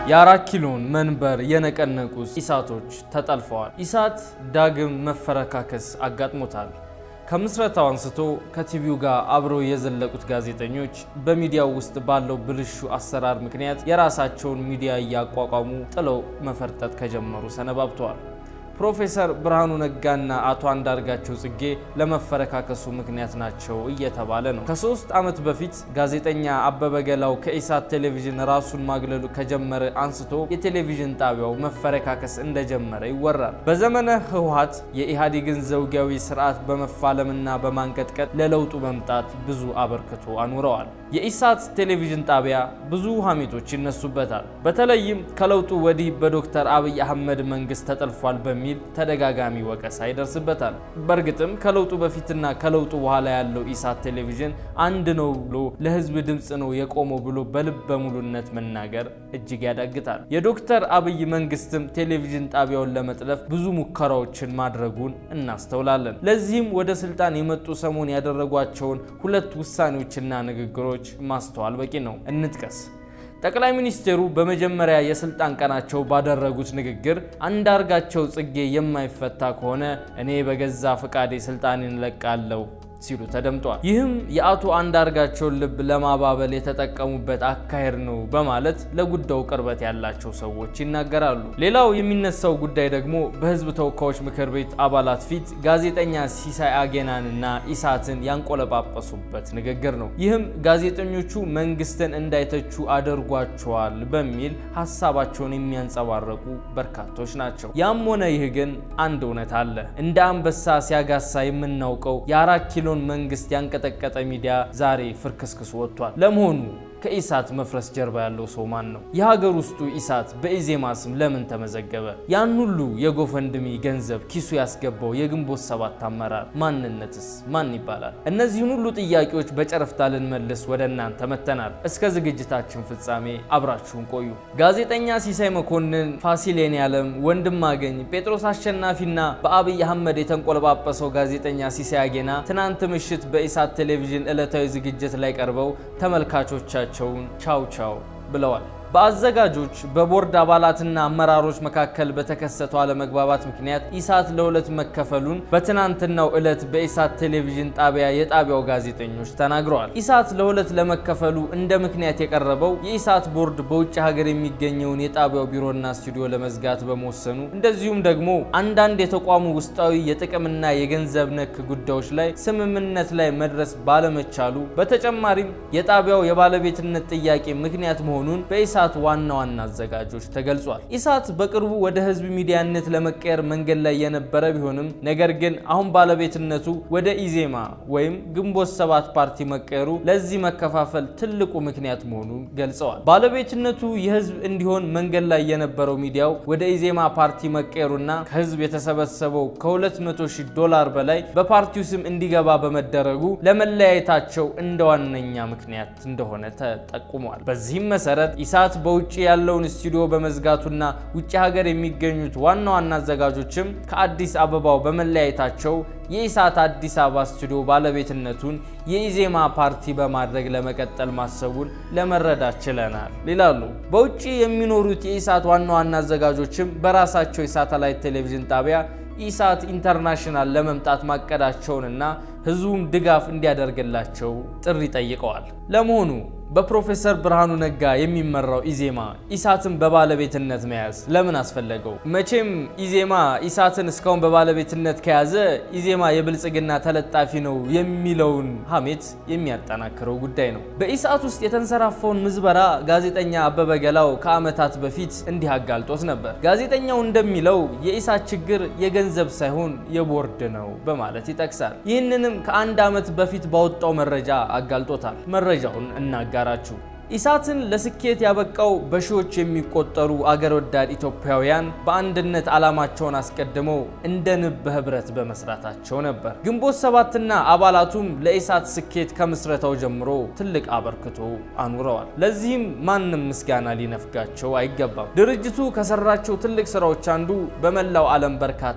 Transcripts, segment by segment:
የአራት ኪሎን መንበር የነቀነቁ ኢሳቶች ተጠልፈዋል። ኢሳት ዳግም መፈረካከስ አጋጥሞታል። ከምስረታው አንስቶ ከቲቪው ጋር አብረው የዘለቁት ጋዜጠኞች በሚዲያው ውስጥ ባለው ብልሹ አሰራር ምክንያት የራሳቸውን ሚዲያ እያቋቋሙ ጥለው መፈርጠጥ ከጀመሩ ሰነባብተዋል። ፕሮፌሰር ብርሃኑ ነጋና አቶ አንዳርጋቸው ጽጌ ለመፈረካከሱ ምክንያት ናቸው እየተባለ ነው። ከሶስት ዓመት በፊት ጋዜጠኛ አበበ ገላው ከኢሳት ቴሌቪዥን ራሱን ማግለሉ ከጀመረ አንስቶ የቴሌቪዥን ጣቢያው መፈረካከስ እንደጀመረ ይወራል። በዘመነ ህወሓት የኢህአዴግን ዘውጊያዊ ስርዓት በመፋለምና በማንቀጥቀጥ ለለውጡ መምጣት ብዙ አበርክቶ አኑረዋል። የኢሳት ቴሌቪዥን ጣቢያ ብዙ ሀሜቶች ይነሱበታል። በተለይም ከለውጡ ወዲህ በዶክተር አብይ አህመድ መንግስት ተጠልፏል በሚል ተደጋጋሚ ወቀሳ ይደርስበታል። በእርግጥም ከለውጡ በፊትና ከለውጡ በኋላ ያለው ኢሳት ቴሌቪዥን አንድ ነው ብሎ ለህዝብ ድምፅ ነው የቆመው ብሎ በልበ ሙሉነት መናገር እጅግ ያዳግታል። የዶክተር አብይ መንግስትም ቴሌቪዥን ጣቢያውን ለመጥለፍ ብዙ ሙከራዎችን ማድረጉን እናስተውላለን። ለዚህም ወደ ስልጣን የመጡ ሰሞን ያደረጓቸውን ሁለት ውሳኔዎችና ንግግሮች ማስተዋል በቂ ነው። እንጥቀስ። ጠቅላይ ሚኒስትሩ በመጀመሪያ የስልጣን ቀናቸው ባደረጉት ንግግር አንዳርጋቸው ጽጌ የማይፈታ ከሆነ እኔ በገዛ ፈቃዴ ስልጣኔን እለቃለሁ ሲሉ ተደምጧል። ይህም የአቶ አንዳርጋቸውን ልብ ለማባበል የተጠቀሙበት አካሄድ ነው በማለት ለጉዳዩ ቅርበት ያላቸው ሰዎች ይናገራሉ። ሌላው የሚነሳው ጉዳይ ደግሞ በህዝብ ተወካዮች ምክር ቤት አባላት ፊት ጋዜጠኛ ሲሳይ አጌናንና ኢሳትን ያንቆለጳጳሱበት ንግግር ነው። ይህም ጋዜጠኞቹ መንግስትን እንዳይተቹ አድርጓቸዋል በሚል ሀሳባቸውን የሚያንጸባረቁ በርካቶች ናቸው። ያም ሆነ ይህ ግን አንድ እውነት አለ። እንደ አንበሳ ሲያጋሳ የምናውቀው የአራት ኪሎን መንግስት ያንቀጠቀጠ ሚዲያ ዛሬ ፍርክስክስ ወጥቷል። ለመሆኑ ከኢሳት መፍረስ ጀርባ ያለው ሰው ማን ነው? የሀገር ውስጡ ኢሳት በኢዜማ ስም ለምን ተመዘገበ? ያን ሁሉ የጎፈንድሚ ገንዘብ ኪሱ ያስገባው የግንቦት ሰባት አመራር ማንነትስ ማን ይባላል? እነዚህን ሁሉ ጥያቄዎች በጨረፍታ ልንመልስ ወደ እናንተ መጥተናል። እስከ ዝግጅታችን ፍጻሜ አብራችሁን ቆዩ። ጋዜጠኛ ሲሳይ መኮንን፣ ፋሲል የኔዓለም፣ ወንድማገኝ፣ ጴጥሮስ አሸናፊና በአብይ አህመድ የተንቆለጳጰሰው ጋዜጠኛ ሲሳይ አጌና ትናንት ምሽት በኢሳት ቴሌቪዥን ዕለታዊ ዝግጅት ላይ ቀርበው ተመልካቾቻቸው ቸውን ቻው ቻው ብለዋል። በአዘጋጆች በቦርድ አባላትና አመራሮች መካከል በተከሰተው አለመግባባት ምክንያት ኢሳት ለሁለት መከፈሉን በትናንትናው ዕለት በኢሳት ቴሌቪዥን ጣቢያ የጣቢያው ጋዜጠኞች ተናግረዋል። ኢሳት ለሁለት ለመከፈሉ እንደ ምክንያት የቀረበው የኢሳት ቦርድ በውጭ ሀገር የሚገኘውን የጣቢያው ቢሮና ስቱዲዮ ለመዝጋት በመወሰኑ እንደዚሁም ደግሞ አንዳንድ የተቋሙ ውስጣዊ የጥቅምና የገንዘብ ነክ ጉዳዮች ላይ ስምምነት ላይ መድረስ ባለመቻሉ በተጨማሪም የጣቢያው የባለቤትነት ጥያቄ ምክንያት መሆኑን በኢሳት ዋና ዋና አዘጋጆች ተገልጿል። ኢሳት በቅርቡ ወደ ህዝብ ሚዲያነት ለመቀየር መንገድ ላይ የነበረ ቢሆንም ነገር ግን አሁን ባለቤትነቱ ወደ ኢዜማ ወይም ግንቦት ሰባት ፓርቲ መቀየሩ ለዚህ መከፋፈል ትልቁ ምክንያት መሆኑን ገልጸዋል። ባለቤትነቱ የህዝብ እንዲሆን መንገድ ላይ የነበረው ሚዲያው ወደ ኢዜማ ፓርቲ መቀየሩና ከህዝብ የተሰበሰበው ከ200 ሺህ ዶላር በላይ በፓርቲው ስም እንዲገባ በመደረጉ ለመለያየታቸው እንደ ዋነኛ ምክንያት እንደሆነ ተጠቁሟል። በዚህም መሰረት ኢሳት በውጭ ያለውን ስቱዲዮ በመዝጋቱና ውጭ ሀገር የሚገኙት ዋና ዋና አዘጋጆችም ከአዲስ አበባው በመለያየታቸው የኢሳት አዲስ አበባ ስቱዲዮ ባለቤትነቱን የኢዜማ ፓርቲ በማድረግ ለመቀጠል ማሰቡን ለመረዳት ችለናል ይላሉ። በውጭ የሚኖሩት የኢሳት ዋና ዋና አዘጋጆችም በራሳቸው የሳተላይት ቴሌቪዥን ጣቢያ ኢሳት ኢንተርናሽናል ለመምጣት ማቀዳቸውንና ህዝቡም ድጋፍ እንዲያደርግላቸው ጥሪ ጠይቀዋል። ለመሆኑ በፕሮፌሰር ብርሃኑ ነጋ የሚመራው ኢዜማ ኢሳትን በባለቤትነት መያዝ ለምን አስፈለገው? መቼም ኢዜማ ኢሳትን እስካሁን በባለቤትነት ከያዘ ኢዜማ የብልጽግና ተለጣፊ ነው የሚለውን ሀሜት የሚያጠናክረው ጉዳይ ነው። በኢሳት ውስጥ የተንሰራፋውን ምዝበራ ጋዜጠኛ አበበ ገላው ከዓመታት በፊት እንዲህ አጋልጦት ነበር። ጋዜጠኛው እንደሚለው የኢሳት ችግር የገንዘብ ሳይሆን የቦርድ ነው በማለት ይጠቅሳል። ይህንንም ከአንድ ዓመት በፊት ባወጣው መረጃ አጋልጦታል። መረጃውን እናጋራችሁ። ኢሳትን ለስኬት ያበቃው በሺዎች የሚቆጠሩ አገር ወዳድ ኢትዮጵያውያን በአንድነት ዓላማቸውን አስቀድመው እንደ ንብ በህብረት በመስራታቸው ነበር። ግንቦት ሰባትና አባላቱም ለኢሳት ስኬት ከምስረታው ጀምሮ ትልቅ አበርክቶ አኑረዋል። ለዚህም ማንም ምስጋና ሊነፍጋቸው አይገባም። ድርጅቱ ከሰራቸው ትልቅ ስራዎች አንዱ በመላው ዓለም በርካታ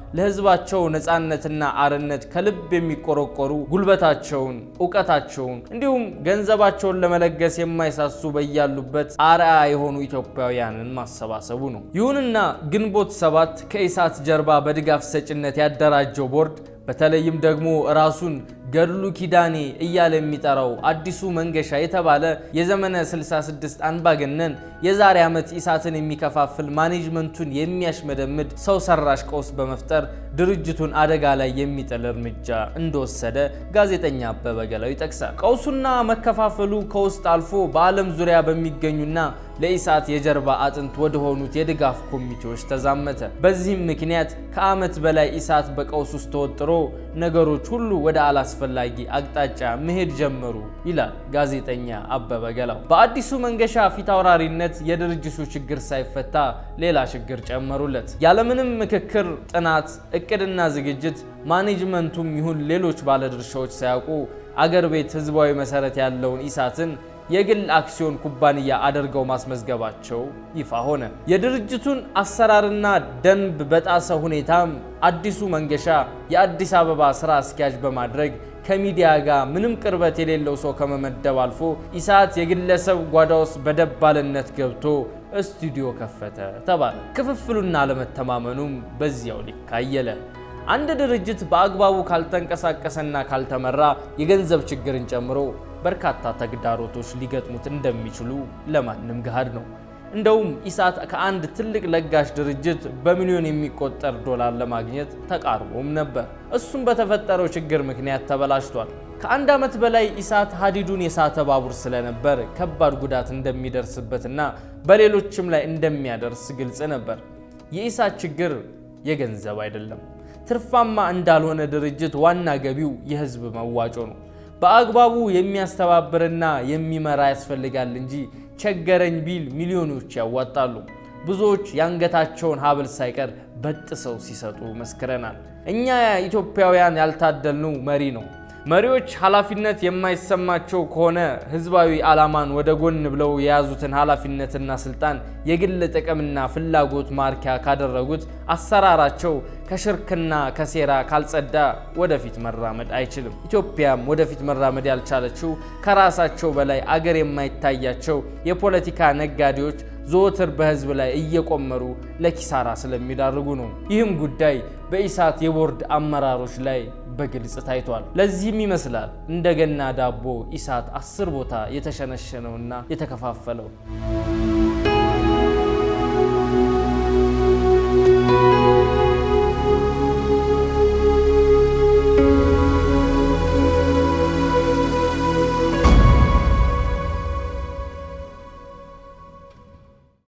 ለሕዝባቸው ነፃነትና አርነት ከልብ የሚቆረቆሩ ጉልበታቸውን፣ እውቀታቸውን እንዲሁም ገንዘባቸውን ለመለገስ የማይሳሱ በያሉበት አርአያ የሆኑ ኢትዮጵያውያንን ማሰባሰቡ ነው። ይሁንና ግንቦት ሰባት ከኢሳት ጀርባ በድጋፍ ሰጭነት ያደራጀው ቦርድ በተለይም ደግሞ ራሱን ገድሉ ኪዳኔ እያለ የሚጠራው አዲሱ መንገሻ የተባለ የዘመነ 66 አንባገነን የዛሬ ዓመት ኢሳትን የሚከፋፍል ማኔጅመንቱን የሚያሽመደምድ ሰው ሰራሽ ቀውስ በመፍጠር ድርጅቱን አደጋ ላይ የሚጥል እርምጃ እንደወሰደ ጋዜጠኛ አበበ ገላው ይጠቅሳል። ቀውሱና መከፋፈሉ ከውስጥ አልፎ በዓለም ዙሪያ በሚገኙና ለኢሳት የጀርባ አጥንት ወደ ሆኑት የድጋፍ ኮሚቴዎች ተዛመተ። በዚህም ምክንያት ከዓመት በላይ ኢሳት በቀውስ ውስጥ ተወጥሮ ነገሮች ሁሉ ወደ አላስፈላጊ አቅጣጫ መሄድ ጀመሩ ይላል ጋዜጠኛ አበበ ገላው። በአዲሱ መንገሻ ፊታውራሪነት የድርጅቱ ችግር ሳይፈታ ሌላ ችግር ጨመሩለት። ያለምንም ምክክር፣ ጥናት፣ እቅድና ዝግጅት ማኔጅመንቱም ይሁን ሌሎች ባለድርሻዎች ሳያውቁ አገር ቤት ህዝባዊ መሰረት ያለውን ኢሳትን የግል አክሲዮን ኩባንያ አድርገው ማስመዝገባቸው ይፋ ሆነ። የድርጅቱን አሰራርና ደንብ በጣሰ ሁኔታም አዲሱ መንገሻ የአዲስ አበባ ስራ አስኪያጅ በማድረግ ከሚዲያ ጋር ምንም ቅርበት የሌለው ሰው ከመመደብ አልፎ ኢሳት የግለሰብ ጓዳ ውስጥ በደባልነት ገብቶ ስቱዲዮ ከፈተ ተባለ። ክፍፍሉና አለመተማመኑም በዚያው ልክ አየለ። አንድ ድርጅት በአግባቡ ካልተንቀሳቀሰና ካልተመራ የገንዘብ ችግርን ጨምሮ በርካታ ተግዳሮቶች ሊገጥሙት እንደሚችሉ ለማንም ገሃድ ነው። እንደውም ኢሳት ከአንድ ትልቅ ለጋሽ ድርጅት በሚሊዮን የሚቆጠር ዶላር ለማግኘት ተቃርቦም ነበር። እሱም በተፈጠረው ችግር ምክንያት ተበላሽቷል። ከአንድ ዓመት በላይ ኢሳት ሀዲዱን የሳተ ባቡር ስለነበር ከባድ ጉዳት እንደሚደርስበትና በሌሎችም ላይ እንደሚያደርስ ግልጽ ነበር። የኢሳት ችግር የገንዘብ አይደለም። ትርፋማ እንዳልሆነ ድርጅት ዋና ገቢው የህዝብ መዋጮ ነው። በአግባቡ የሚያስተባብርና የሚመራ ያስፈልጋል እንጂ ቸገረኝ ቢል ሚሊዮኖች ያዋጣሉ። ብዙዎች የአንገታቸውን ሀብል ሳይቀር በጥሰው ሲሰጡ መስክረናል። እኛ ኢትዮጵያውያን ያልታደልነው መሪ ነው። መሪዎች ኃላፊነት የማይሰማቸው ከሆነ ህዝባዊ ዓላማን ወደ ጎን ብለው የያዙትን ኃላፊነትና ስልጣን የግል ጥቅምና ፍላጎት ማርኪያ ካደረጉት አሰራራቸው ከሽርክና ከሴራ ካልጸዳ ወደፊት መራመድ አይችልም። ኢትዮጵያም ወደፊት መራመድ ያልቻለችው ከራሳቸው በላይ አገር የማይታያቸው የፖለቲካ ነጋዴዎች ዘወትር በህዝብ ላይ እየቆመሩ ለኪሳራ ስለሚዳርጉ ነው። ይህም ጉዳይ በኢሳት የቦርድ አመራሮች ላይ በግልጽ ታይቷል። ለዚህም ይመስላል እንደገና ዳቦ ኢሳት አስር ቦታ የተሸነሸነውና የተከፋፈለው።